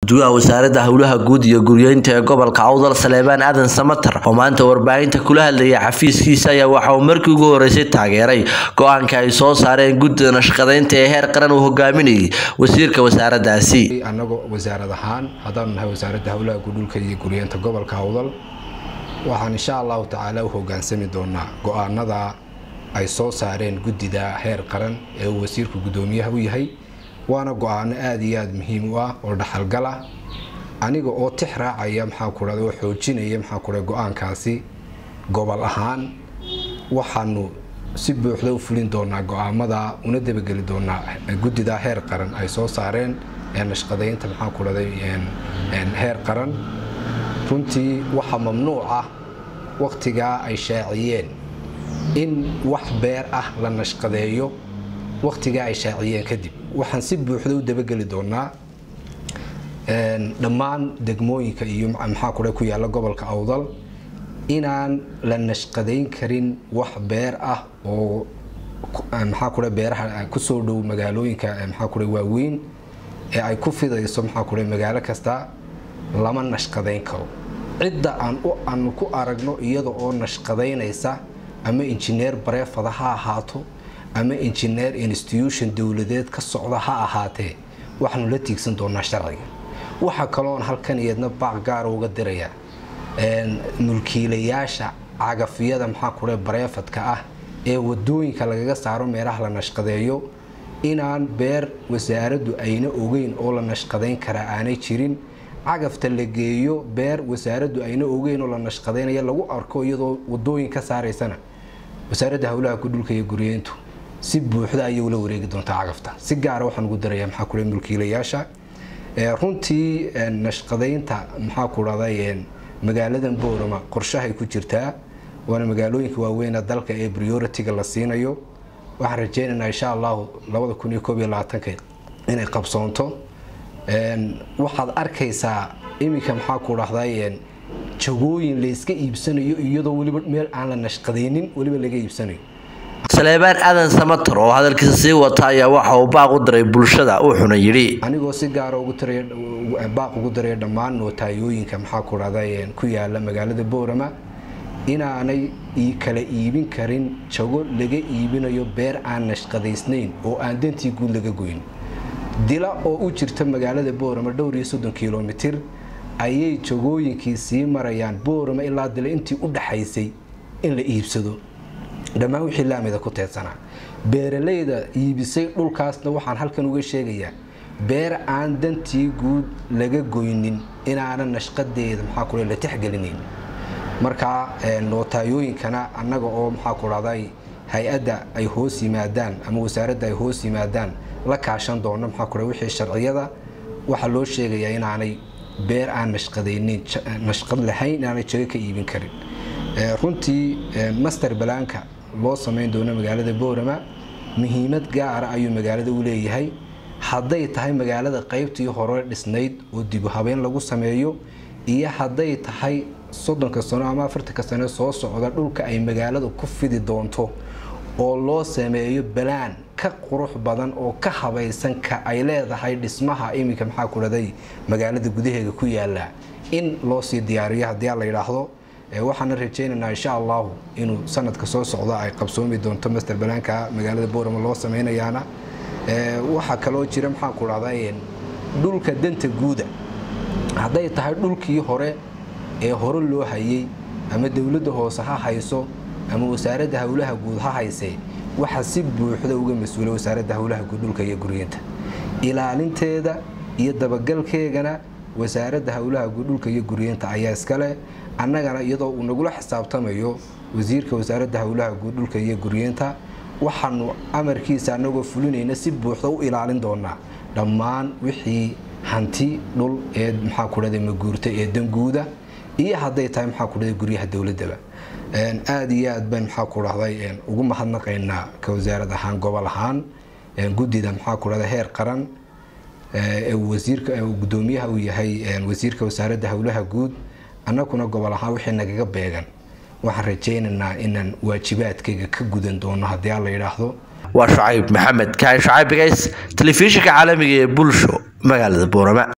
guddoomiyaha wasaaradda howlaha guud iyo guryeynta ee gobolka awdal saleebaan aadan samatar oo maanta warbaahinta kula hadlayay xafiiskiisa ayaa waxa uu markii ugu horeysay taageeray go-aanka ay soo saareen guddida nashqadeynta ee heer qaran uu hogaaminayay wasiirka wasaaraddaasi annagoo wasaarad ahaan haddaanu nahay wasaaradda howlaha guudhulka iyo guryeynta gobolka awdal waxaan insha allahu tacaala u hogaansami doonaa go-aanada ay soo saareen guddida heer qaran ee uu wasiirku guddoomiyaha u yahay waana go-aano aada iyo aada muhiim u ah oo dhaxalgal ah aniga oo tix raacaya maxaa ku dhahda oo xoojinaya maxaa ku dhahda go-aankaasi gobol ahaan waxaanu si buuxda u fulin doonaa go-aamada una dabageli doonaa guddida heer qaran ay soo saareen ee nashqadeynta maxaa ku dhahday heer qaran runtii waxaa mamnuuc ah waqtigaa ay shaaciyeen in wax beer ah la nashqadeeyo waqtigaa ay shaaciyeen kadib waxaan si buuxda u dabageli doonaa dhammaan degmooyinka iyo maxaa kule ku yaalla gobolka awdal inaan la nashqadayn karin wax beer ah oo maxaa kule beeraha kusoo dhow magaalooyinka maxaa kule waaweyn ee ay ku fidayso maxaa kule magaalo kasta lama nashqadayn karo cidda aan aanu ku aragno iyada oo nashqadaynaysa ama injineer bareefada ha ahaato ama injineer institution dowladeed ka socda ha ahaatee waxaanu la tiigsan doonaa sharciga waxaa kaloon halkan iyadna baaq gaara uga diraya mulkiilayaasha cagafyada maxaa kule bareefadka ah ee wadooyinka lagaga saaro meelaha la nashqadeeyo inaan beer wasaaraddu ayna ogeyn oo la nashqadayn karaa aanay jirin cagafta la geeyo beer wasaaraddu ayna ogeyn oo la nashqadaynaya lagu arko iyadoo wadooyin ka saaraysana wasaaradda howlaha gudhulka iyo guryeyntu si buuxda ayay ula wareegi doontaa cagafta si gaara waxaan ugu darayaa maxaa kule mulkiilayaasha runtii nashqadaynta maxaa ku dhahday magaaladan boorama qorshahay ku jirtaa waana magaalooyinka waaweyn dalka ee prioritiga la siinayo waxaan rajeynaynaa insha allahu labada kun iyo koob iyo labaatanka inay qabsoonto waxaad arkaysaa iminka maxaa ku dhahday jagooyin layska iibsanayo iyadoo weliba meel aan la nashqadaynin weliba laga iibsanayo saleebaan aadan samatar oo hadalkiisa sii wata ayaa waxa uu baaq u diray bulshada wuxuuna yidhi anigoo si gaara baaq ugu daraya dhammaan nootayooyinka maxaa ku dhahday ku yaala magaalada boorama inaanay kala iibin karin jago laga iibinayo beer aan nashqadaysnayn oo aan dantii guud laga goyn dila oo u jirta magaalada boorama dhowr iyo soddon kilomitir ayay jagooyinkii sii marayaan boorama ilaa dila intii u dhaxaysay in la iibsado dhammaan wixii laamida ku teedsanaa beeralayda iibisay dhulkaasna waxaan halkan uga sheegayaa beer aan dantii guud laga goynin inaanan nashqadeeda maxaa kule la tixgelinayn markaa nootayooyinkana annaga oo maxaa ku dhahday hay-adda ay hoos yimaadaan ama wasaaradda ay hoos yimaadaan la kaashan doono maxaa kule wixii sharciyada waxaa loo sheegayaa inaanay beer aan nashqadaynin nashqad lahayn inaanay jago ka iibin karin runtii master balaanka loo samayn doono magaalada boorama muhiimad gaara ayuu magaalada u leeyahay hadday tahay magaalada qaybtii hore dhisnayd oo dibu habeen lagu sameeyo iyo hadday tahay soddonka sano ama afartanka sano soo socda dhulka ay magaalada ku fidi doonto oo loo sameeyo balaan ka qurux badan oo ka habaysan ka ay leedahay dhismaha iminka maxaa ku dhaday magaalada gudaheeda ku yaala in loo sii diyaariyo haddii la yidhaahdo waxaana rajeynaynaa insha allahu inuu sanadka soo socda ay qabsoomi doonto master balaanka magaalada boorama loo sameynayaana waxaa kaloo jira maxaa ku dhahday dhulka danta guuda hadday tahay dhulkii hore ee hore loo hayay ama dowladda hoose ha hayso ama wasaaradda howlaha guud ha haysee waxaa si buuxda uga mas-uula wasaaradda howlaha guud dhulka iyo guryeynta ilaalinteeda iyo dabagalkeegana wasaaradda howlaha guud dhulka iyo guryeynta ayaa iskale annagana iyadoo uu nagula xisaabtamayo wasiirka wasaaradda howlaha guud dhulka iyo guryeynta waxaanu amarkiisa annagoo fulinayna si buuxda u ilaalin doonaa dhammaan wixii hanti dhul ee maxaa ku dhahday maguurta ee danguuda iyo hadday tahay maxaa ku dhahday guryaha dowladaba aada iyo aad baan maxaa ku dhahday ugu mahadnaqaynaa ka wasaarad ahaan gobol ahaan guddida maxaa ku dhahday heer qaran wasiirka guddoomiyaha uu yahay wasiirka wasaaradda howlaha guud annaguna gobol ahaan wixii nagaga beegan waxaan rajaynaynaa inaan waajibaadkayga ka gudan doono haddii aan la yidhaahdo waa shucayb maxamed kaan shucayb bigays telefishinka caalamiga ee bulsho magaalada boorama